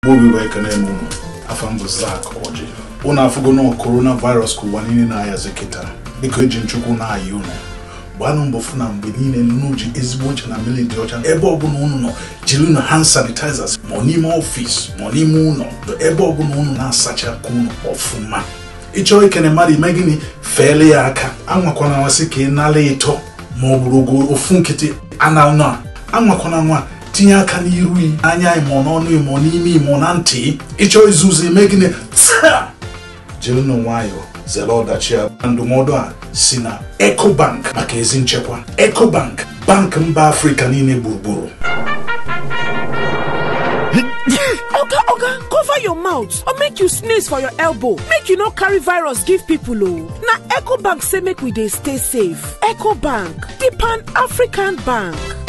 obi wee kene m unu afa mbụ zak ọjị unu afụgo na korona virus ka ụwa niile na-ayazi kịta biko eji nchukwu na-ayị unu gbanụ mbọ fụ na mgbe niile unu ji ezigbo ncha na mmiri dị ọcha ebe ọbụla unu nọ jiri unu hand sanitizers ma ọ n'ime ọfịs ma ọ n'ime ụlọ ebe ọbụla unu na-asacha aka unu ọfụma ịchọọ ikene mmadụ ime gịnị feele ya aka anwakwana nwasị ka ị nala ịtọ ma ọ bụrụ ogo ofu nkịtị anal a anwakwana nwa tinye aka n'iru yi anya imo n'ọnụ imo n'ime imo na ntị ịchọọ izuzu ime gịnị taa jirinụ nwayọọ zere ọdachi a ndụmọdụ a si na ecobank maka ezi nchekwa ecobank bank mba afrịka niile gburugburu oga oga cover your mouth or make you sneeze for your elbow make you no carry virus give people o na ecobank say make we dey stay safe ecobank di pan african bank